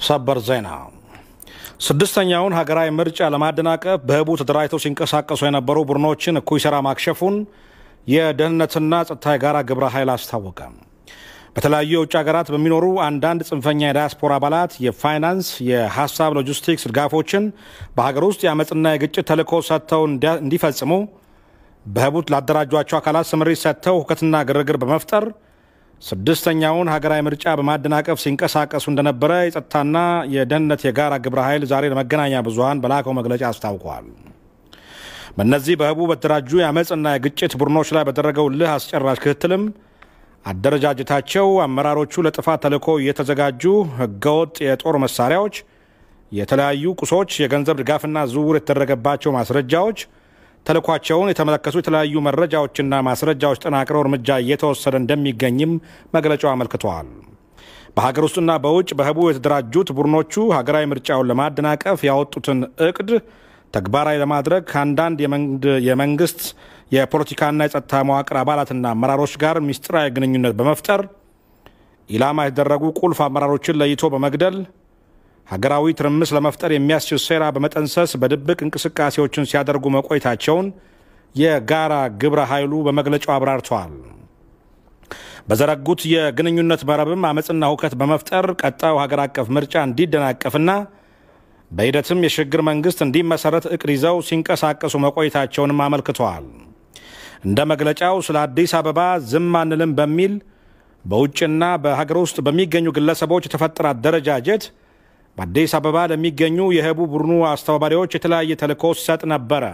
ሰበር ዜና ስድስተኛውን ሀገራዊ ምርጫ ለማደናቀፍ በህቡ ተደራጅተው ሲንቀሳቀሱ የነበሩ ቡድኖችን እኩይ ስራ ማክሸፉን የደህንነትና ጸጥታ የጋራ ግብረ ኃይል አስታወቀ። በተለያዩ የውጭ ሀገራት በሚኖሩ አንዳንድ ጽንፈኛ የዳያስፖራ አባላት የፋይናንስ፣ የሀሳብ፣ ሎጂስቲክስ ድጋፎችን በሀገር ውስጥ የአመፅና የግጭት ተልዕኮ ሰጥተው እንዲፈጽሙ በህቡት ላደራጇቸው አካላት ስምሪት ሰጥተው ሁከትና ግርግር በመፍጠር ስድስተኛውን ሀገራዊ ምርጫ በማደናቀፍ ሲንቀሳቀሱ እንደነበረ የጸጥታና የደህንነት የጋራ ግብረ ኃይል ዛሬ ለመገናኛ ብዙኃን በላከው መግለጫ አስታውቋል። በእነዚህ በህቡ በተደራጁ የአመፅና የግጭት ቡድኖች ላይ በተደረገው ልህ አስጨራሽ ክትትልም አደረጃጀታቸው አመራሮቹ ለጥፋት ተልዕኮ የተዘጋጁ ህገወጥ የጦር መሳሪያዎች፣ የተለያዩ ቁሶች፣ የገንዘብ ድጋፍና ዝውውር የተደረገባቸው ማስረጃዎች ተልኳቸውን የተመለከቱ የተለያዩ መረጃዎችና ማስረጃዎች ጠናቅረው እርምጃ እየተወሰደ እንደሚገኝም መግለጫው አመልክተዋል። በሀገር ውስጥና በውጭ በህቡ የተደራጁት ቡድኖቹ ሀገራዊ ምርጫውን ለማደናቀፍ ያወጡትን እቅድ ተግባራዊ ለማድረግ ከአንዳንድ የመንግስት የፖለቲካና የጸጥታ መዋቅር አባላትና አመራሮች ጋር ሚስጥራዊ ግንኙነት በመፍጠር ኢላማ የተደረጉ ቁልፍ አመራሮችን ለይቶ በመግደል ሀገራዊ ትርምስ ለመፍጠር የሚያስችል ሴራ በመጠንሰስ በድብቅ እንቅስቃሴዎችን ሲያደርጉ መቆየታቸውን የጋራ ግብረ ኃይሉ በመግለጫው አብራርተዋል። በዘረጉት የግንኙነት መረብም አመፅና ሁከት በመፍጠር ቀጣዩ ሀገር አቀፍ ምርጫ እንዲደናቀፍና በሂደትም የሽግግር መንግስት እንዲመሰረት እቅድ ይዘው ሲንቀሳቀሱ መቆየታቸውንም አመልክተዋል። እንደ መግለጫው ስለ አዲስ አበባ ዝም አንልም በሚል በውጭና በሀገር ውስጥ በሚገኙ ግለሰቦች የተፈጠረ አደረጃጀት በአዲስ አበባ ለሚገኙ የህቡ ቡድኑ አስተባባሪዎች የተለያየ ተልዕኮ ሲሰጥ ነበረ።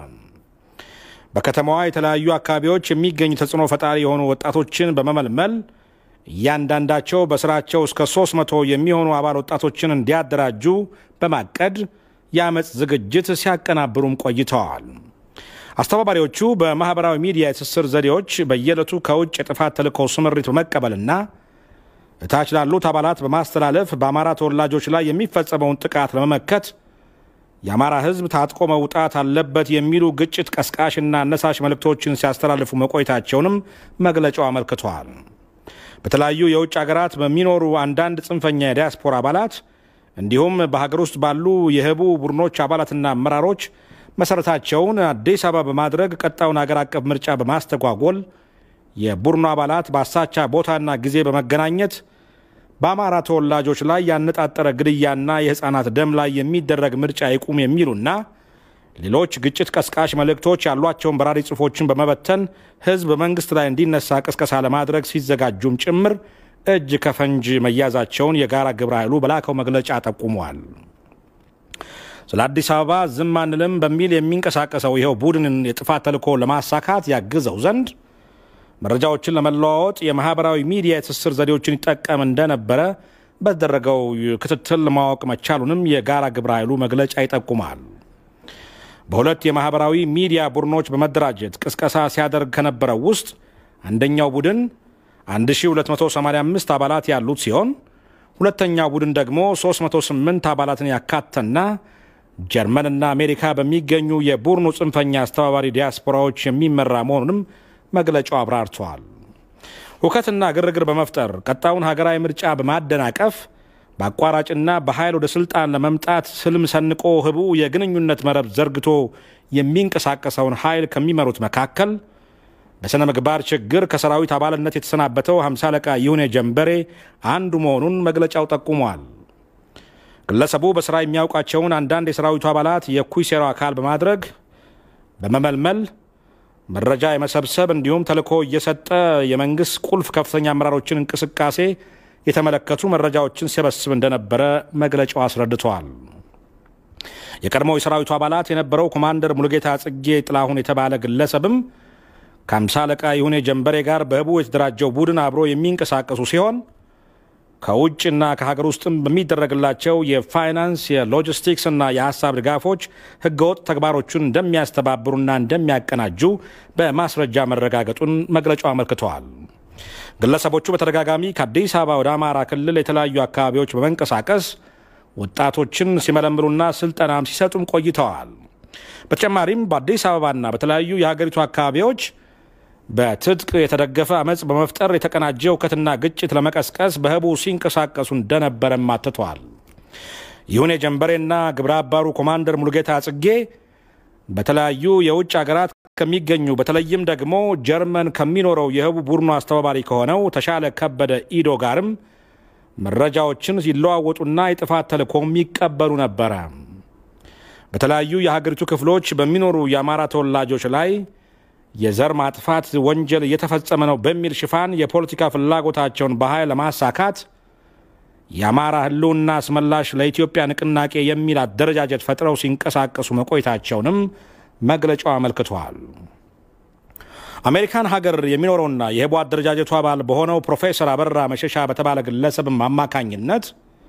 በከተማዋ የተለያዩ አካባቢዎች የሚገኙ ተጽዕኖ ፈጣሪ የሆኑ ወጣቶችን በመመልመል እያንዳንዳቸው በስራቸው እስከ 300 የሚሆኑ አባል ወጣቶችን እንዲያደራጁ በማቀድ የአመፅ ዝግጅት ሲያቀናብሩም ቆይተዋል። አስተባባሪዎቹ በማኅበራዊ ሚዲያ የትስስር ዘዴዎች በየዕለቱ ከውጭ የጥፋት ተልዕኮ ስምሪት በመቀበልና እታች ላሉት አባላት በማስተላለፍ በአማራ ተወላጆች ላይ የሚፈጸመውን ጥቃት ለመመከት የአማራ ሕዝብ ታጥቆ መውጣት አለበት የሚሉ ግጭት ቀስቃሽና አነሳሽ መልእክቶችን ሲያስተላልፉ መቆየታቸውንም መግለጫው አመልክተዋል። በተለያዩ የውጭ ሀገራት በሚኖሩ አንዳንድ ጽንፈኛ የዲያስፖራ አባላት እንዲሁም በሀገር ውስጥ ባሉ የህቡ ቡድኖች አባላትና አመራሮች መሰረታቸውን አዲስ አበባ በማድረግ ቀጣዩን ሀገር አቀፍ ምርጫ በማስተጓጎል የቡድኑ አባላት በአሳቻ ቦታና ጊዜ በመገናኘት በአማራ ተወላጆች ላይ ያነጣጠረ ግድያና የህፃናት ደም ላይ የሚደረግ ምርጫ ይቁም የሚሉና ሌሎች ግጭት ቀስቃሽ መልእክቶች ያሏቸውን በራሪ ጽሑፎችን በመበተን ህዝብ በመንግስት ላይ እንዲነሳ ቅስቀሳ ለማድረግ ሲዘጋጁም ጭምር እጅ ከፈንጅ መያዛቸውን የጋራ ግብረ ኃይሉ በላከው መግለጫ ጠቁመዋል። ስለ አዲስ አበባ ዝም አንልም በሚል የሚንቀሳቀሰው ይኸው ቡድንን የጥፋት ተልዕኮ ለማሳካት ያግዘው ዘንድ መረጃዎችን ለመለዋወጥ የማህበራዊ ሚዲያ የትስስር ዘዴዎችን ይጠቀም እንደነበረ በተደረገው ክትትል ማወቅ መቻሉንም የጋራ ግብረ ኃይሉ መግለጫ ይጠቁማል። በሁለት የማህበራዊ ሚዲያ ቡድኖች በመደራጀት ቅስቀሳ ሲያደርግ ከነበረው ውስጥ አንደኛው ቡድን 1285 አባላት ያሉት ሲሆን ሁለተኛው ቡድን ደግሞ 308 አባላትን ያካተና ጀርመንና አሜሪካ በሚገኙ የቡድኑ ጽንፈኛ አስተባባሪ ዲያስፖራዎች የሚመራ መሆኑንም መግለጫው አብራርተዋል። ሁከትና ግርግር በመፍጠር ቀጣዩን ሀገራዊ ምርጫ በማደናቀፍ በአቋራጭና በኃይል ወደ ስልጣን ለመምጣት ስልም ሰንቆ ህቡ የግንኙነት መረብ ዘርግቶ የሚንቀሳቀሰውን ኃይል ከሚመሩት መካከል በሥነ ምግባር ችግር ከሰራዊት አባልነት የተሰናበተው ሃምሳ አለቃ ይሁኔ ጀንበሬ አንዱ መሆኑን መግለጫው ጠቁሟል። ግለሰቡ በስራ የሚያውቃቸውን አንዳንድ የሰራዊቱ አባላት የእኩይ ሴራው አካል በማድረግ በመመልመል መረጃ የመሰብሰብ እንዲሁም ተልዕኮ እየሰጠ የመንግስት ቁልፍ ከፍተኛ አመራሮችን እንቅስቃሴ የተመለከቱ መረጃዎችን ሲሰበስብ እንደነበረ መግለጫው አስረድተዋል። የቀድሞው የሰራዊቱ አባላት የነበረው ኮማንደር ሙሉጌታ ጽጌ ጥላሁን የተባለ ግለሰብም ከአምሳ አለቃ ይሁኔ ጀንበሬ ጋር በህቡ የተደራጀው ቡድን አብሮ የሚንቀሳቀሱ ሲሆን ከውጭና ከሀገር ውስጥም በሚደረግላቸው የፋይናንስ የሎጂስቲክስ እና የሀሳብ ድጋፎች ህገወጥ ተግባሮቹን እንደሚያስተባብሩና እንደሚያቀናጁ በማስረጃ መረጋገጡን መግለጫው አመልክተዋል። ግለሰቦቹ በተደጋጋሚ ከአዲስ አበባ ወደ አማራ ክልል የተለያዩ አካባቢዎች በመንቀሳቀስ ወጣቶችን ሲመለምሉና ስልጠናም ሲሰጡም ቆይተዋል። በተጨማሪም በአዲስ አበባና በተለያዩ የሀገሪቱ አካባቢዎች በትጥቅ የተደገፈ አመፅ በመፍጠር የተቀናጀ እውከትና ግጭት ለመቀስቀስ በህቡ ሲንቀሳቀሱ እንደነበረም አትተዋል። ይሁን የጀንበሬና ግብረ አባሩ ኮማንደር ሙሉጌታ ጽጌ በተለያዩ የውጭ ሀገራት ከሚገኙ በተለይም ደግሞ ጀርመን ከሚኖረው የህቡ ቡድኑ አስተባባሪ ከሆነው ተሻለ ከበደ ኢዶ ጋርም መረጃዎችን ሲለዋወጡና የጥፋት ተልዕኮም ይቀበሉ ነበረ። በተለያዩ የሀገሪቱ ክፍሎች በሚኖሩ የአማራ ተወላጆች ላይ የዘር ማጥፋት ወንጀል እየተፈጸመ ነው በሚል ሽፋን የፖለቲካ ፍላጎታቸውን በኃይል ለማሳካት የአማራ ህልውና አስመላሽ ለኢትዮጵያ ንቅናቄ የሚል አደረጃጀት ፈጥረው ሲንቀሳቀሱ መቆየታቸውንም መግለጫው አመልክቷል። አሜሪካን ሀገር የሚኖረውና የህቡ አደረጃጀቱ አባል በሆነው ፕሮፌሰር አበራ መሸሻ በተባለ ግለሰብም አማካኝነት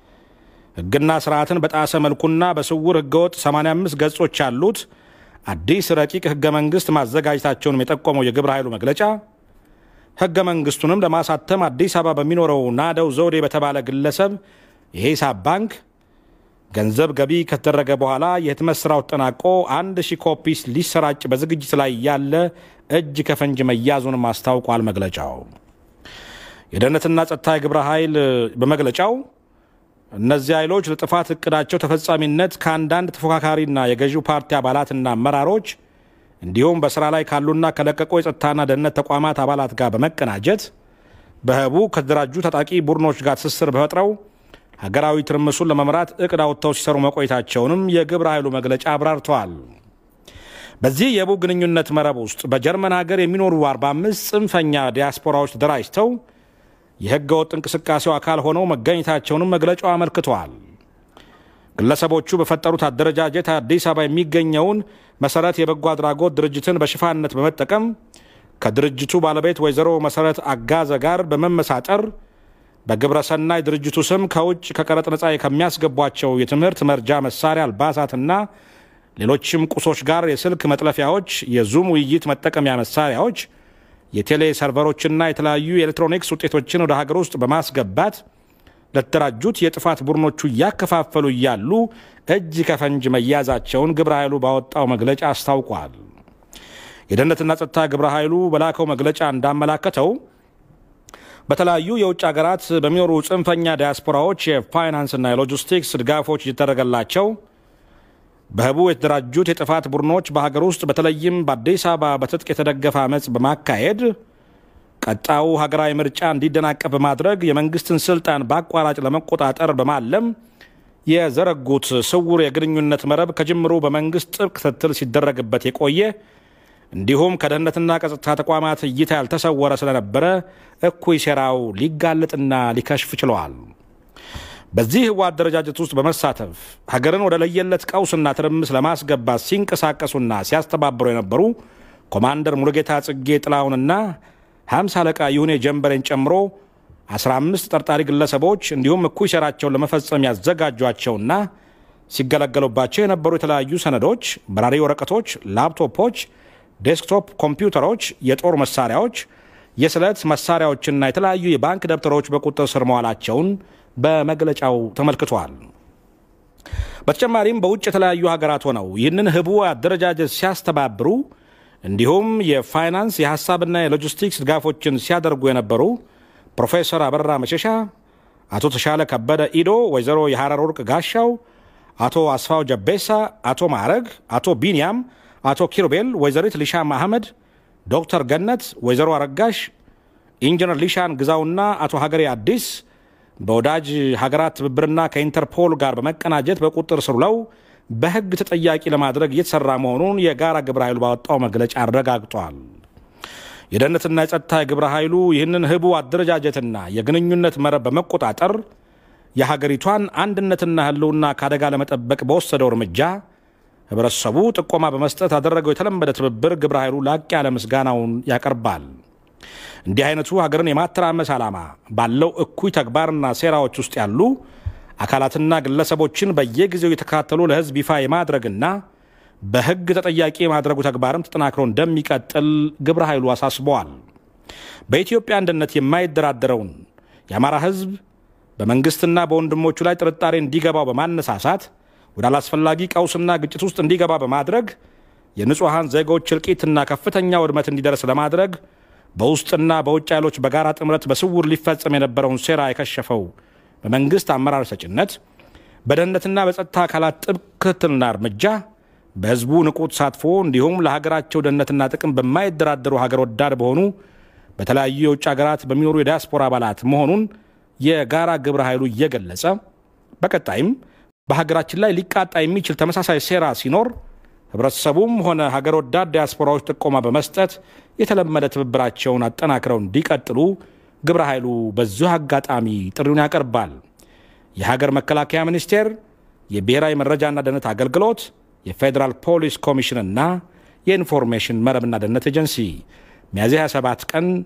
ህግና ስርዓትን በጣሰ መልኩና በስውር ህገወጥ 85 ገጾች ያሉት አዲስ ረቂቅ ህገ መንግስት ማዘጋጀታቸውንም የጠቆመው የግብረ ኃይሉ መግለጫ ህገ መንግስቱንም ለማሳተም አዲስ አበባ በሚኖረው ናደው ዘውዴ በተባለ ግለሰብ የሂሳብ ባንክ ገንዘብ ገቢ ከተደረገ በኋላ የህትመት ስራው ተጠናቆ አንድ ሺህ ኮፒስ ሊሰራጭ በዝግጅት ላይ ያለ እጅ ከፈንጅ መያዙንም አስታውቋል። መግለጫው የደህንነትና ጸጥታ የግብረ ኃይል በመግለጫው እነዚህ ኃይሎች ለጥፋት እቅዳቸው ተፈጻሚነት ከአንዳንድ ተፎካካሪና የገዢው ፓርቲ አባላትና አመራሮች እንዲሁም በስራ ላይ ካሉና ከለቀቁ የጸጥታና ደህንነት ተቋማት አባላት ጋር በመቀናጀት በህቡ ከተደራጁ ታጣቂ ቡድኖች ጋር ትስስር በፈጥረው ሀገራዊ ትርምሱን ለመምራት እቅድ አውጥተው ሲሰሩ መቆየታቸውንም የግብረ ኃይሉ መግለጫ አብራርተዋል። በዚህ የህቡ ግንኙነት መረብ ውስጥ በጀርመን ሀገር የሚኖሩ 45 ጽንፈኛ ዲያስፖራዎች ተደራጅተው የህገ ወጥ እንቅስቃሴው አካል ሆነው መገኘታቸውንም መግለጫው አመልክተዋል። ግለሰቦቹ በፈጠሩት አደረጃጀት አዲስ አበባ የሚገኘውን መሰረት የበጎ አድራጎት ድርጅትን በሽፋንነት በመጠቀም ከድርጅቱ ባለቤት ወይዘሮ መሰረት አጋዘ ጋር በመመሳጠር በግብረ ሰናይ ድርጅቱ ስም ከውጭ ከቀረጥ ነፃ ከሚያስገቧቸው የትምህርት መርጃ መሳሪያ፣ አልባሳትና ሌሎችም ቁሶች ጋር የስልክ መጥለፊያዎች፣ የዙም ውይይት መጠቀሚያ መሳሪያዎች፣ የቴሌ ሰርቨሮችና የተለያዩ የኤሌክትሮኒክስ ውጤቶችን ወደ ሀገር ውስጥ በማስገባት ለተደራጁት የጥፋት ቡድኖቹ እያከፋፈሉ እያሉ እጅ ከፈንጅ መያዛቸውን ግብረ ኃይሉ ባወጣው መግለጫ አስታውቋል። የደህንነትና ጸጥታ ግብረ ኃይሉ በላከው መግለጫ እንዳመላከተው በተለያዩ የውጭ ሀገራት በሚኖሩ ጽንፈኛ ዲያስፖራዎች የፋይናንስና የሎጂስቲክስ ድጋፎች እየተደረገላቸው በህቡ የተደራጁት የጥፋት ቡድኖች በሀገር ውስጥ በተለይም በአዲስ አበባ በትጥቅ የተደገፈ አመፅ በማካሄድ ቀጣዩ ሀገራዊ ምርጫ እንዲደናቀፍ በማድረግ የመንግስትን ስልጣን በአቋራጭ ለመቆጣጠር በማለም የዘረጉት ስውር የግንኙነት መረብ ከጅምሩ በመንግስት ጥብቅ ክትትል ሲደረግበት የቆየ እንዲሁም ከደህንነትና ከጸጥታ ተቋማት እይታ ያልተሰወረ ስለነበረ እኩይ ሴራው ሊጋለጥና ሊከሽፍ ችለዋል። በዚህ ህዋ አደረጃጀት ውስጥ በመሳተፍ ሀገርን ወደ ለየለት ቀውስና ትርምስ ለማስገባት ሲንቀሳቀሱና ሲያስተባብሩ የነበሩ ኮማንደር ሙሉጌታ ጽጌ ጥላሁንና ሀምሳ አለቃ ይሁኔ ጀንበሬን ጨምሮ 15 ጠርጣሪ ግለሰቦች እንዲሁም እኩይ ሴራቸውን ለመፈጸም ያዘጋጇቸውና ሲገለገሉባቸው የነበሩ የተለያዩ ሰነዶች፣ በራሪ ወረቀቶች፣ ላፕቶፖች፣ ዴስክቶፕ ኮምፒውተሮች፣ የጦር መሳሪያዎች፣ የስለት መሳሪያዎችና የተለያዩ የባንክ ደብተሮች በቁጥጥር ስር መዋላቸውን በመግለጫው ተመልክቷል። በተጨማሪም በውጭ የተለያዩ ሀገራት ሆነው ይህንን ህቡ አደረጃጀት ሲያስተባብሩ እንዲሁም የፋይናንስ የሀሳብና የሎጂስቲክስ ድጋፎችን ሲያደርጉ የነበሩ ፕሮፌሰር አበራ መሸሻ፣ አቶ ተሻለ ከበደ ኢዶ፣ ወይዘሮ የሐረር ወርቅ ጋሻው፣ አቶ አስፋው ጀቤሳ፣ አቶ ማዕረግ፣ አቶ ቢንያም፣ አቶ ኪሩቤል፣ ወይዘሪት ሊሻም አህመድ፣ ዶክተር ገነት፣ ወይዘሮ አረጋሽ፣ ኢንጂነር ሊሻን ግዛውና አቶ ሀገሬ አዲስ በወዳጅ ሀገራት ትብብርና ከኢንተርፖል ጋር በመቀናጀት በቁጥጥር ስር ውለው በህግ ተጠያቂ ለማድረግ እየተሰራ መሆኑን የጋራ ግብረ ኃይሉ ባወጣው መግለጫ አረጋግጧል። የደህንነትና የጸጥታ የግብረ ኃይሉ ይህንን ህቡ አደረጃጀትና የግንኙነት መረብ በመቆጣጠር የሀገሪቷን አንድነትና ህልውና ከአደጋ ለመጠበቅ በወሰደው እርምጃ ህብረተሰቡ ጥቆማ በመስጠት ያደረገው የተለመደ ትብብር ግብረ ኃይሉ ላቅ ያለ ምስጋናውን ያቀርባል። እንዲህ አይነቱ ሀገርን የማተራመስ ዓላማ ባለው እኩይ ተግባርና ሴራዎች ውስጥ ያሉ አካላትና ግለሰቦችን በየጊዜው የተከታተሉ ለህዝብ ይፋ የማድረግና በህግ ተጠያቂ የማድረጉ ተግባርም ተጠናክሮ እንደሚቀጥል ግብረ ኃይሉ አሳስበዋል። በኢትዮጵያ አንድነት የማይደራደረውን የአማራ ህዝብ በመንግስትና በወንድሞቹ ላይ ጥርጣሬ እንዲገባው በማነሳሳት ወደ አላስፈላጊ ቀውስና ግጭት ውስጥ እንዲገባ በማድረግ የንጹሐን ዜጎች እልቂትና ከፍተኛ ውድመት እንዲደርስ ለማድረግ በውስጥና በውጭ ኃይሎች በጋራ ጥምረት በስውር ሊፈጸም የነበረውን ሴራ የከሸፈው በመንግስት አመራር ሰጭነት በደህንነትና በጸጥታ አካላት ጥብቅ ክትትልና እርምጃ በህዝቡ ንቁ ተሳትፎ እንዲሁም ለሀገራቸው ደህንነትና ጥቅም በማይደራደሩ ሀገር ወዳድ በሆኑ በተለያዩ የውጭ ሀገራት በሚኖሩ የዲያስፖራ አባላት መሆኑን የጋራ ግብረ ኃይሉ እየገለጸ በቀጣይም በሀገራችን ላይ ሊቃጣ የሚችል ተመሳሳይ ሴራ ሲኖር ህብረተሰቡም ሆነ ሀገር ወዳድ ዲያስፖራዎች ጥቆማ በመስጠት የተለመደ ትብብራቸውን አጠናክረው እንዲቀጥሉ ግብረ ኃይሉ በዚሁ አጋጣሚ ጥሪውን ያቀርባል። የሀገር መከላከያ ሚኒስቴር፣ የብሔራዊ መረጃና ደህንነት አገልግሎት፣ የፌዴራል ፖሊስ ኮሚሽንና የኢንፎርሜሽን መረብና ደህንነት ኤጀንሲ ሚያዝያ 27 ቀን